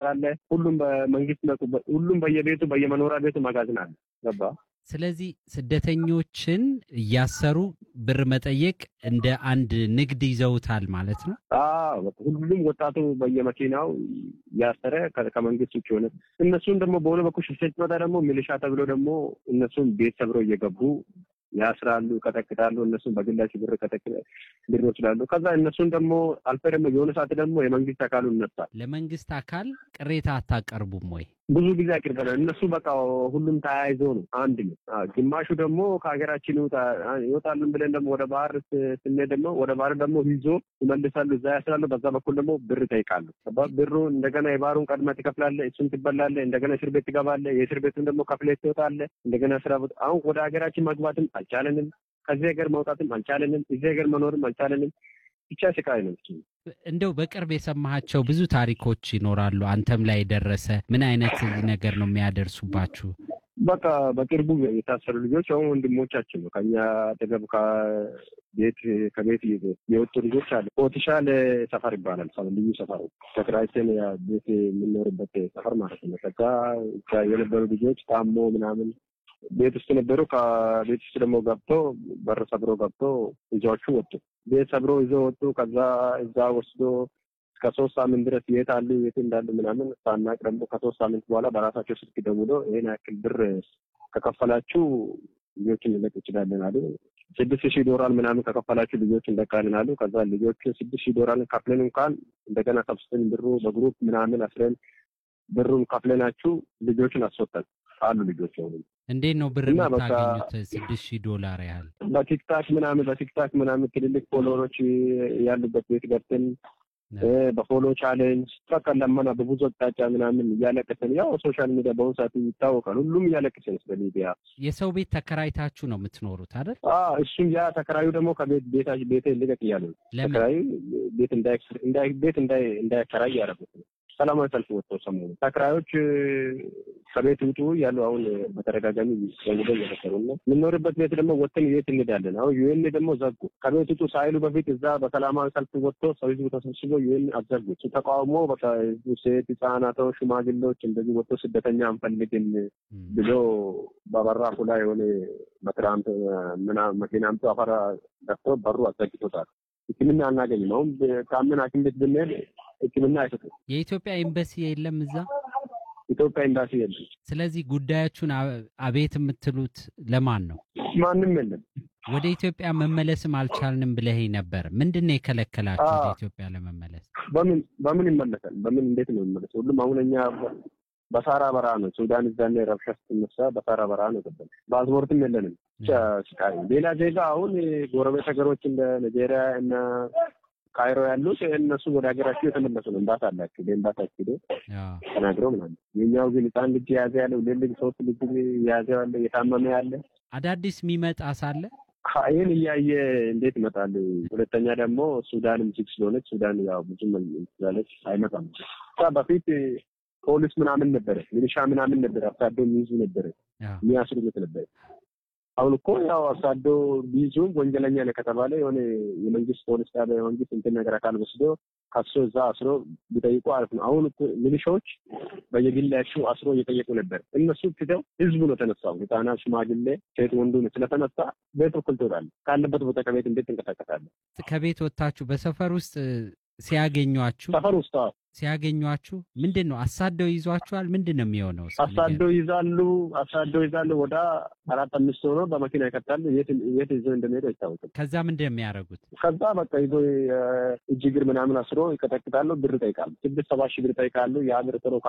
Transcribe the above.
አለ። ሁሉም በመንግስት ሁሉም በየቤቱ በየመኖሪያ ቤቱ መጋዘን አለ። ገባ ስለዚህ ስደተኞችን እያሰሩ ብር መጠየቅ እንደ አንድ ንግድ ይዘውታል ማለት ነው። ሁሉም ወጣቱ በየመኪናው ያሰረ ከመንግስት ውጭ ሆነ። እነሱን ደግሞ በሆነ በኩል ሽፍቶች ሲመጣ ደግሞ ሚሊሻ ተብሎ ደግሞ እነሱን ቤት ሰብረው እየገቡ ያስራሉ፣ ይቀጠቅጣሉ። እነሱን በግላቸው ብር ቀጠቅ ብር ይወስዳሉ። ከዛ እነሱን ደግሞ አልፈ ደግሞ የሆነ ሰዓት ደግሞ የመንግስት አካሉ ይነሳል። ለመንግስት አካል ቅሬታ አታቀርቡም ወይ? ብዙ ጊዜ አቅርበናል። እነሱ በቃ ሁሉም ተያይዞ ነው አንድ ነው። ግማሹ ደግሞ ከሀገራችን ይወጣሉን ብለን ደግሞ ወደ ባህር ስንሄድ ደግሞ ወደ ባህር ደግሞ ይዞ ይመልሳሉ፣ እዛ ያስራሉ። በዛ በኩል ደግሞ ብር ይጠይቃሉ። ብሩ እንደገና የባህሩን ቀድመህ ትከፍላለህ፣ እሱን ትበላለህ፣ እንደገና እስር ቤት ትገባለህ። የእስር ቤቱን ደግሞ ከፍለህ ትወጣለህ። እንደገና ስራ ቦታ አሁን ወደ ሀገራችን መግባትም አልቻለንም። ከዚህ ሀገር መውጣትም አልቻለንም። እዚህ ሀገር መኖርም አልቻለንም። ብቻ ስቃይ ነው። እንደው በቅርብ የሰማሃቸው ብዙ ታሪኮች ይኖራሉ። አንተም ላይ የደረሰ ምን አይነት ነገር ነው የሚያደርሱባችሁ? በቃ በቅርቡ የታሰሩ ልጆች አሁን ወንድሞቻችን ነው። ከኛ አጠገብ ከቤት ከቤት የወጡ ልጆች አለ። ኦቲሻል ሰፈር ይባላል። ልዩ ሰፈር ተከራይተን ቤት የምንኖርበት ሰፈር ማለት ነው። ከዛ የነበሩ ልጆች ታሞ ምናምን ቤት ውስጥ ነበሩ። ከቤት ውስጥ ደግሞ ገብቶ በር ሰብሮ ገብቶ ልጆቹ ወጡ። ቤት ሰብሮ ይዘው ወጡ። ከዛ እዛ ወስዶ እስከ ሶስት ሳምንት ድረስ የት አሉ የት እንዳሉ ምናምን ሳናቅ ደግሞ ከሶስት ሳምንት በኋላ በራሳቸው ስልክ ደውሎ ይህን ያክል ብር ከከፈላችሁ ልጆችን ልለቅ ይችላለን አሉ። ስድስት ሺህ ዶላር ምናምን ከከፈላችሁ ልጆች እንለቃለን አሉ። ከዛ ልጆቹ ስድስት ሺህ ዶላር ከፍለን እንኳን እንደገና ሰብስበን ብሩ በግሩፕ ምናምን አስረን ብሩን ከፍለናችሁ ልጆችን አስወጣን አሉ ልጆች ሆኑ። እንዴት ነው ብር የምታገኙት? ስድስት ሺህ ዶላር ያህል በቲክታክ ምናምን በቲክታክ ምናምን ትልልቅ ፎሎወሮች ያሉበት ቤት ገብተን በፎሎ ቻሌንጅ በቃ ለመና በብዙ አቅጣጫ ምናምን እያለቀሰን፣ ያው ሶሻል ሚዲያ በአሁኑ ሰዓት ይታወቃል። ሁሉም እያለቀሰን ስለ ሚዲያ የሰው ቤት ተከራይታችሁ ነው የምትኖሩት አይደል? እሱም ያ ተከራዩ ደግሞ ከቤት ቤታ ቤት ልቀቅ እያሉ ነው። ተከራዩ ቤት ቤት እንዳይከራይ ያደረጉት ነው። ሰላማዊ ሰልፍ ወጥቶ ሰሞኑ ተከራዮች ከቤት ውጡ ያሉ አሁን በተደጋጋሚ ደውሎ እየመከሩ ነው። የምንኖርበት ቤት ደግሞ ወጥተን የት እንሄዳለን? አሁን ዩኤን ደግሞ ዘጉ። ከቤት ውጡ ሳይሉ በፊት እዛ በሰላማዊ ሰልፍ ወጥቶ ሰው ህዝቡ ተሰብስቦ ዩኤን አዘጉ። ተቃውሞ በቃ ህዝቡ ሴት፣ ህጻናቶች፣ ሽማግሌዎች እንደዚህ ወጥቶ ስደተኛ አንፈልግም ብሎ በበራፉ ላይ የሆነ በትራምፕ መኪና አምጥቶ አፈር ደፍቶ በሩ አዘግቶታል። ሕክምና አናገኝም። አሁን ከምን ሐኪም ቤት ብንሄድ ሕክምና አይሰጡም። የኢትዮጵያ ኤምባሲ የለም እዛ ኢትዮጵያ ኤምባሲ የለም። ስለዚህ ጉዳያችሁን አቤት የምትሉት ለማን ነው? ማንም የለም። ወደ ኢትዮጵያ መመለስም አልቻልንም ብለህ ነበር። ምንድን ነው የከለከላችሁ ወደ ኢትዮጵያ ለመመለስ? በምን በምን ይመለሳል? በምን እንዴት ነው የሚመለስ? ሁሉም አሁን እኛ በሳራ በረሃ ነው። ሱዳን እዛኔ ረብሻ ስትነሳ በሳራ በረሃ ነው ገባል። ፓስፖርትም የለንም። ብቻ ስቃይ። ሌላ ዜጋ አሁን ጎረቤት ሀገሮች እንደ ናይጄሪያ እና ካይሮ ያሉት እነሱ ወደ ሀገራቸው የተመለሱ ነው። እምባት አላቸው በእምባታቸው ሄዶ ተናግረው ምናምን። የኛው ግን ህፃን ልጅ የያዘ ያለ ሁለት ልጅ ሶስት ልጅ የያዘ ያለ የታመመ ያለ አዳዲስ የሚመጣ ሳለ ይህን እያየ እንዴት ይመጣል? ሁለተኛ ደግሞ ሱዳንም ችግ ስለሆነች ሱዳን ያው ብዙም ስላለች አይመጣም። በፊት ፖሊስ ምናምን ነበረ፣ ሚሊሻ ምናምን ነበረ፣ አሳዶ የሚይዙ ነበረ፣ የሚያስሩት ነበረ። አሁን እኮ ያው አሳዶ ቢይዙ ወንጀለኛ ነው ከተባለ የሆነ የመንግስት ፖሊስ ጣቢያ የመንግስት እንትን ነገር አካል ወስዶ ከሶ እዛ አስሮ ቢጠይቁ አሪፍ ነው። አሁን ሚሊሻዎች በየግላቸው አስሮ እየጠየቁ ነበር። እነሱ ትተው ህዝቡ ነው ተነሳው። ህጻናት፣ ሽማግሌ፣ ሴት ወንዱ ነው ስለተነሳ ቤት በኩል ትወጣለህ። ካለበት ቦታ ከቤት እንዴት ትንቀሳቀሳለህ? ከቤት ወጥታችሁ በሰፈር ውስጥ ሲያገኟችሁ ሰፈር ውስጥ ሲያገኟችሁ ምንድን ነው አሳደው ይዟችኋል? ምንድን ነው የሚሆነው? አሳደው ይዛሉ፣ አሳደው ይዛሉ። ወደ አራት አምስት ሆኖ በመኪና ይከታሉ። የት የት ይዘው እንደሚሄዱ አይታወቅም። ከዛ ምንድን ነው የሚያደርጉት? ከዛ በቃ ይዞ እጅ እግር ምናምን አስሮ ይቀጠቅጣሉ። ብር ይጠይቃሉ። ስድስት ሰባት ሺህ ብር ይጠይቃሉ። ያ ብር ጥሮ